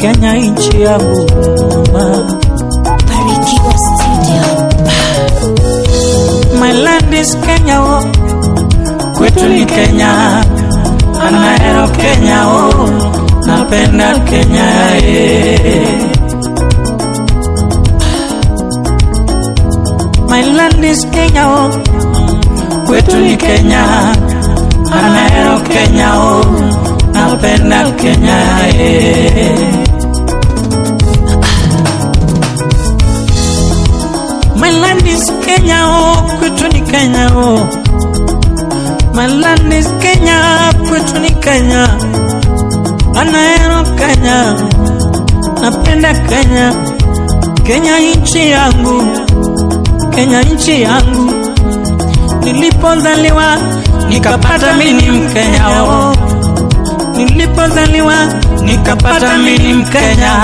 Kenya nchi yangu mama. Barikiwa Studio. My land is Kenya oh. Kwetu ni Kenya Anaero Kenya oh. Napenda Kenya eh. My land is Kenya oh. Kwetu ni Kenya Anaero Kenya oh. Napenda Kenya eh. My land is Kenya, oh, kwetu ni Kenya, oh. My land is Kenya, kwetu ni Kenya. Anaero Kenya, napenda Kenya. Kenya nchi yangu, Kenya nchi yangu. Nilipozaliwa nikapata mimi Mkenya, oh. Nilipozaliwa nikapata mimi Mkenya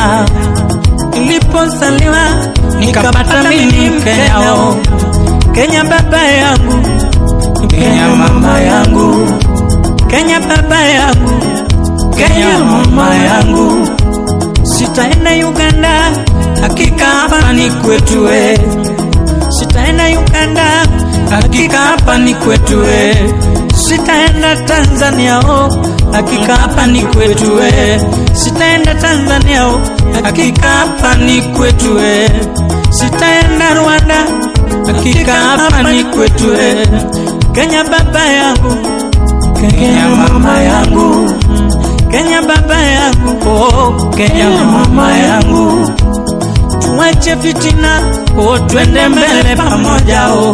nilipozaliwa nikapata mimi Mkenya, oh. Kenya baba yangu, Kenya mama yangu, Kenya baba yangu, Kenya mama yangu. Sitaenda Uganda, hakika hapa ni kwetu we. Sitaenda Uganda, hakika hapa ni kwetu we. Sitaenda Tanzania, oh, hakika hapa ni kwetu we. Sitaenda Tanzania, oh, hakika hapa ni kwetu we. Sitaenda Rwanda, hakika hapa ni kwetu we. Kenya baba yangu, Kenya mama yangu, Kenya baba yangu, oh, Kenya mama yangu. Tuache fitina, oh, twende mbele pamoja, oh.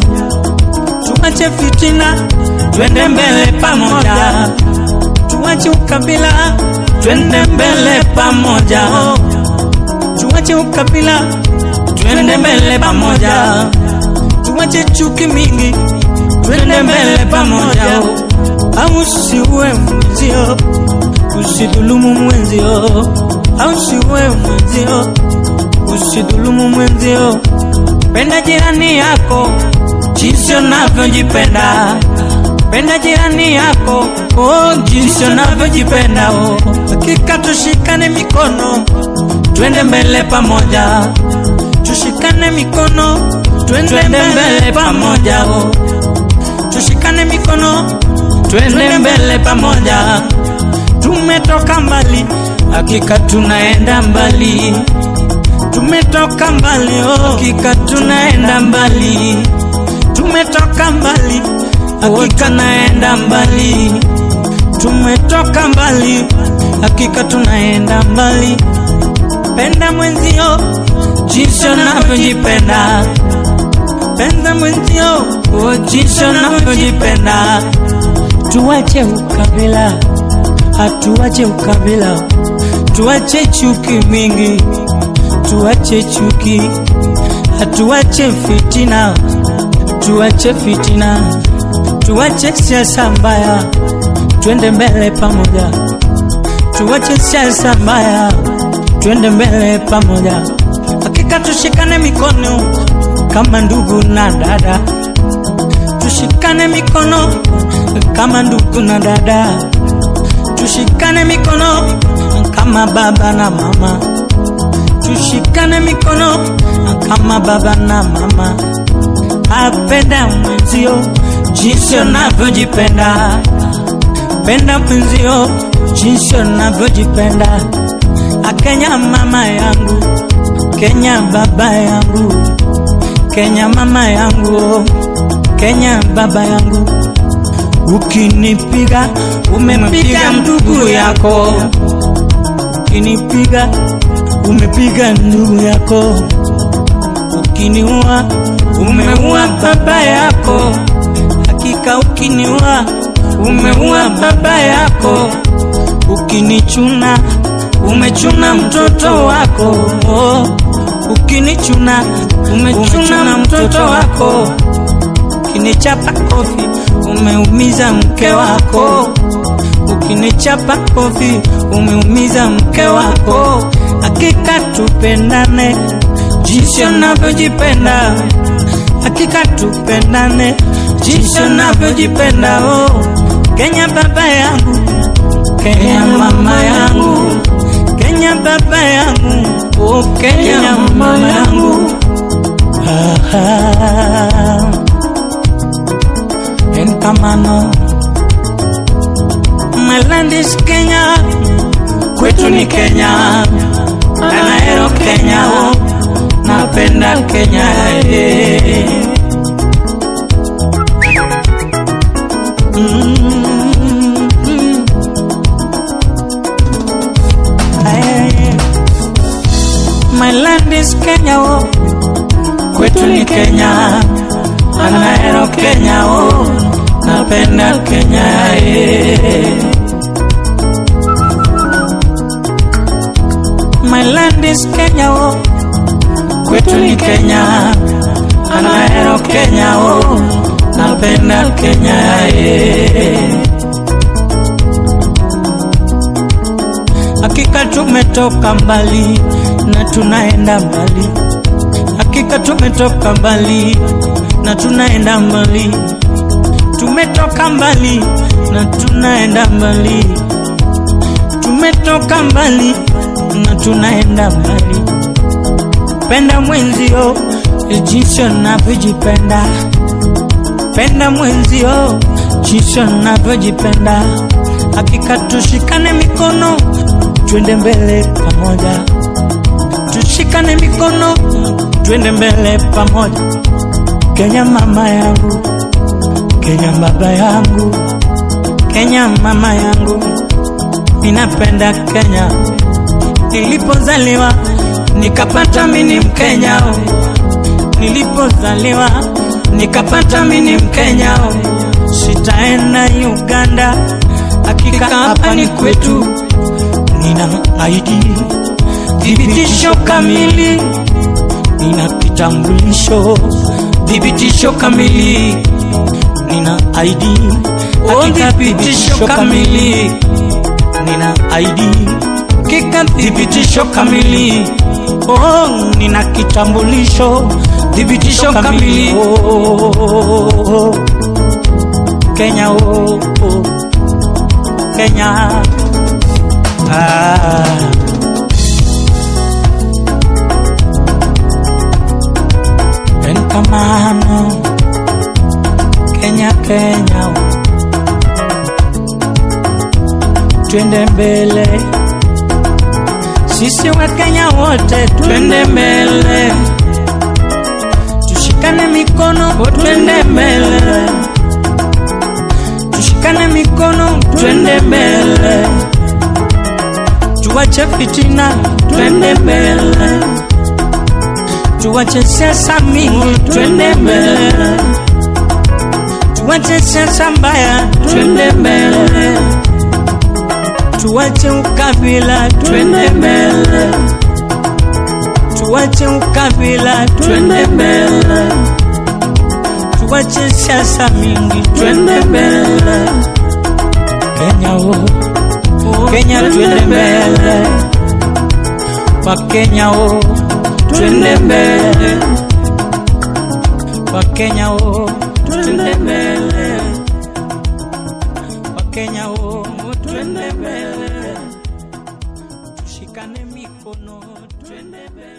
Tuache fitina, twende mbele pamoja. Tuache ukabila, twende mbele pamoja. oh. Tuache ukabila, twende mbele pamoja. Tuache chuki mingi, twende mbele pamoja. oh. Au usiue mwenzio, usidhulumu mwenzio, au usiue mwenzio, usidhulumu mwenzio. Penda jirani yako jinsi unavyojipenda. Penda jirani yako oh, jinsi unavyojipenda oh. Hakika tushikane mikono, twende mbele pamoja. Tushikane mikono, twende mbele pamoja oh. Tushikane mikono, twende mbele pamoja. Tumetoka mbali, hakika tunaenda mbali. Tumetoka mbali, oh, hakika tunaenda mbali. Tumetoka mbali, hakika naenda mbali. Tumetoka mbali, hakika tunaenda mbali. Penda mwenzio jinsi unavyojipenda. Penda mwenzio oh, jinsi unavyojipenda. Tuache ukabila, hatuache ukabila. Tuache chuki mingi, tuache chuki, hatuache fitina, tuache fitina, tuache siasa mbaya, twende mbele pamoja. Tuache siasa mbaya, twende mbele pamoja. Hakika tushikane mikono kama ndugu na dada, tushikane mikono kama ndugu na dada, tushikane mikono kama baba na mama, tushikane mikono kama baba na mama. Apenda mwenzio jinsi unavyojipenda, penda mwenzio jinsi unavyojipenda. Akenya mama yangu, Kenya baba yangu, Kenya mama yangu, Kenya baba yangu. Ukinipiga umepiga ndugu yako, ukinipiga umepiga ndugu yako, ukiniua umeua baba yako, hakika ukiniua umeua baba yako, ukinichuna umechuna mtoto wako, oh. ukinichuna umechuna mtoto wako, ukinichapa kofi umeumiza mke wako, ukinichapa kofi umeumiza mke wako. Hakika tupendane jinsi unavyojipenda, hakika tupendane jinsi unavyojipenda. Oh, Kenya baba yangu, Kenya mama yangu, Kenya baba yangu, oh Kenya mama yangu. Ah, Enkamano, my land is Kenya, kwetu ni Kenya, Anaero Kenya, oh, napenda Kenya eh. Mm. Aye. My land is Kenya, oh. kwetu ni Kenya, Anaero Kenya, oh. napenda Kenya eh. My land is Kenya, oh. kwetu ni Kenya, Anaero Kenya, oh. napenda Kenya eh. Hakika tumetoka mbali na tunaenda mbali, hakika tumetoka mbali na tunaenda mbali, tumetoka mbali na tunaenda mbali, tumetoka mbali na tunaenda mbali. Penda mwenzio jinsi unavyojipenda, penda mwenzio jinsi unavyojipenda. Hakika tushikane mikono, twende mbele pamoja, tushikane mikono, twende mbele pamoja. Kenya mama yangu, Kenya baba yangu, Kenya mama yangu, ninapenda Kenya. Nilipozaliwa nikapata mini Mkenya, oh. nilipozaliwa nikapata mini Mkenya, oh. sitaenda Uganda, hakika hapa ni kwetu. Nina ID thibitisho kamili, nina kitambulisho thibitisho kamili, nina ID hakika thibitisho kamili, nina ID hakika thibitisho kamili. Oh, nina kitambulisho thibitisho kamili. Oh, Kenya, oh, oh. Kenya. Ah. Enkamano Kenya, Kenya, twende mbele, sisi wa Kenya wote twende mbele, tushikane mikono, twende mbele, tushikane mikono, twende mbele, tuwache fitina, twende mbele tuwache siasa mingi, twende mbele, tuwache siasa mbaya, twende mbele, tuwache ukabila, twende mbele, tuwache ukabila, twende mbele, tuwache siasa mingi, twende mbele. Kenya oh, Kenya twende mbele, kwa Kenya oh twende mbele Wakenya o twende mbele Wakenya o twende mbele tushikane mikono twende mbele